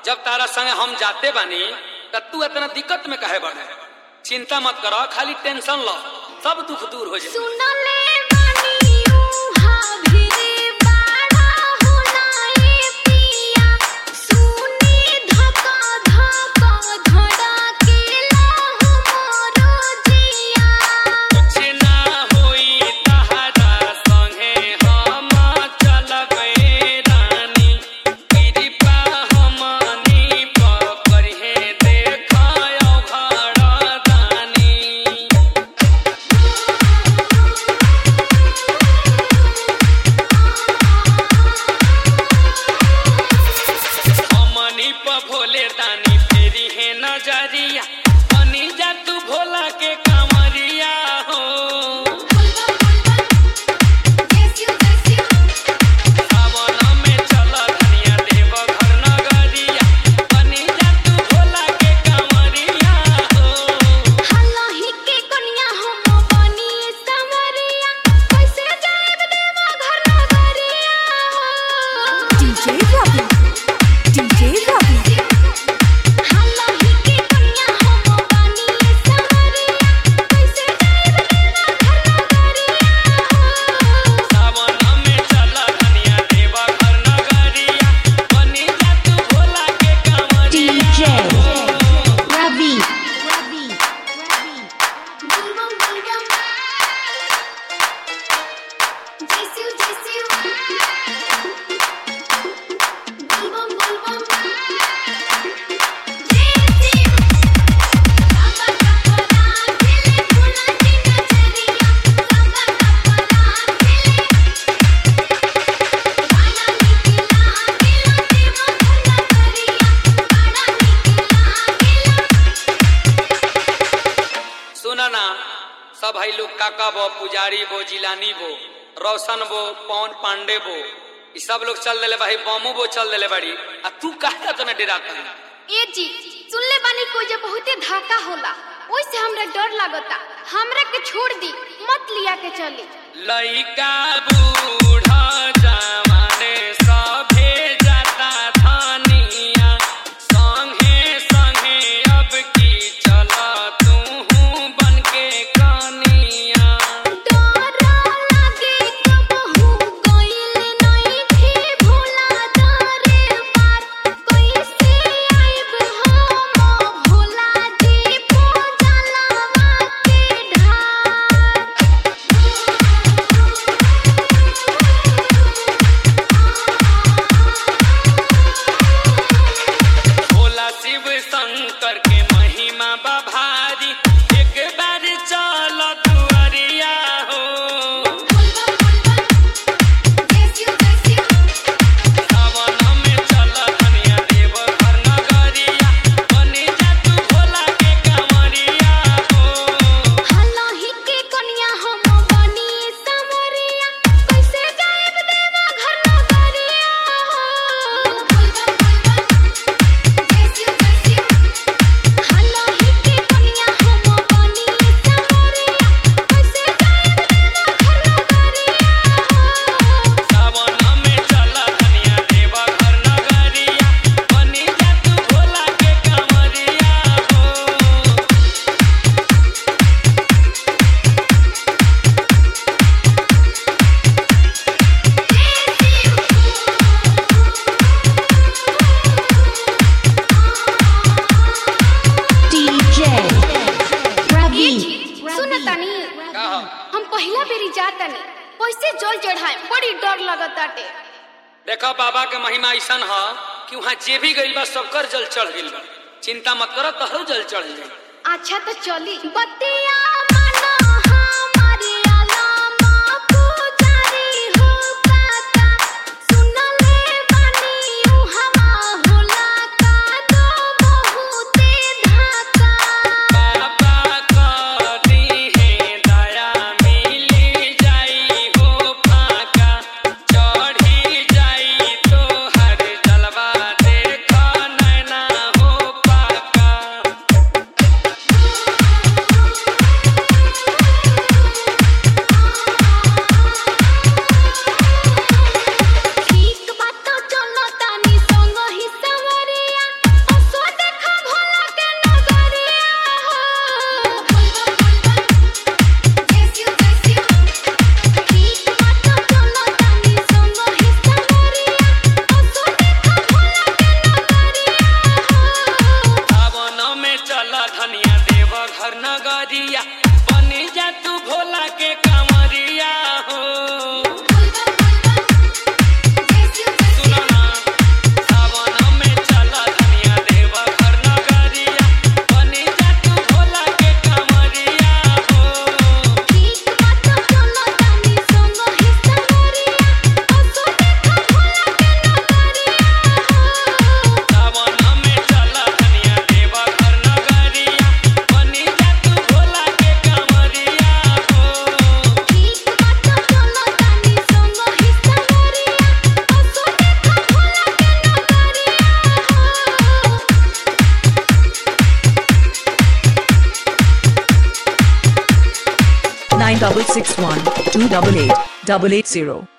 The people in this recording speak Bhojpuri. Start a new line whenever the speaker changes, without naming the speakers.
जब तारा संगे हम जाते बानी त तू इतना दिक्कत में काहे बढ़े चिंता मत करो खाली टेंशन लो सब दुख दूर हो जाए
सुनले बानी उहा भिरे बाड़ा होनाए पिया सुनी धका धका धड़केला हमरो जिया
कुछ ना होई तहरा संगे हम चलबे रानी कृपा हमनी पकड़े देखायो घर दानी हमनी प भोले दानी फेरी है नजरिया बनी जा तू भोला के कमरिया हो सावन में चल धनिया देव घर नगरिया बनी जा तू भोला के कमरिया हो
हल्लाही के कनिया हम बनी समरिया कैसे जाएब देवा घर नगरिया
DJ Ravi. DJ Ravi.
हल्लाही के कनिया हम बनी समरिया कैसे जाएब देवा घर नगरिया
सावन में चल धनिया देव घर नगरिया बनी जा तू भोला के कमरिया हो
Ravi.
बुलबम बुलबम जैसियो जैसियो बुलबम बुलबम जैसियो बाबा का परान खेले भोला जी नजरिया बाबा का परान खेले बाड़ा निकला गेला देवा घर नगरिया बाड़ा निकला गेला
सुना ना सब भाई लोग काका बो पुजारी बो जिलानी बो रोशन बो पवन पांडे बो ई सब लोग चल देले भाई बमू बो चल देले बड़ी आ तू कहता तो डरा कर
ए जी सुनले बानी कोई जे बहुते धाका होला ओइसे हमरा डर लागता हमरा के छोड़ दी मत लिया के चली
लइका बूढ़ा जवाने सभे जाता धनिया संगे संगे अब की चल तू बन के कनिया
डर लागे कबहू गइल नहीं थी भोला दरे बात कैसे आइब हम भोला जी पूजलवा के
भोला शिव शंकर के महिमा बभारी एक बार चल दुआरिया हो सावन में चल धनिया देव घर नगरिया बनी जा तू भोला के कमरिया हो
हल्लाही के कनिया हम बनी समरिया कैसे जाएब देवा घर नगरिया हल्लाही के कनिया हम बनी समरिया कैसे जाएब देवा घर नगरिया
सावन में चल धनिया देव घर नगरिया बनी जा तू भोला के कमरिया हो
DJ Ravi.
सुन तनी
का हो?
हम पहिला बेरी जातनी कैसे जल चढ़ाए बड़ी डर लगताटे
देखो बाबा के महिमा ऐसन ह कि वहाँ जे भी गइल बा सबकर जल चढ़ गइल बा चिंता मत करो तोहरो जल चढ़ जाई
अच्छा तो चली बतिया माना हमारी अलामा पुजारी हो काका सुनले बानी उ हवा होला का दो बहुते धाका
बाबा करी है दया मिली जाई हो फाका चढ़ी जाई तो हर जलवा देख नैना हो पाका
double six one two double eight double eight zero.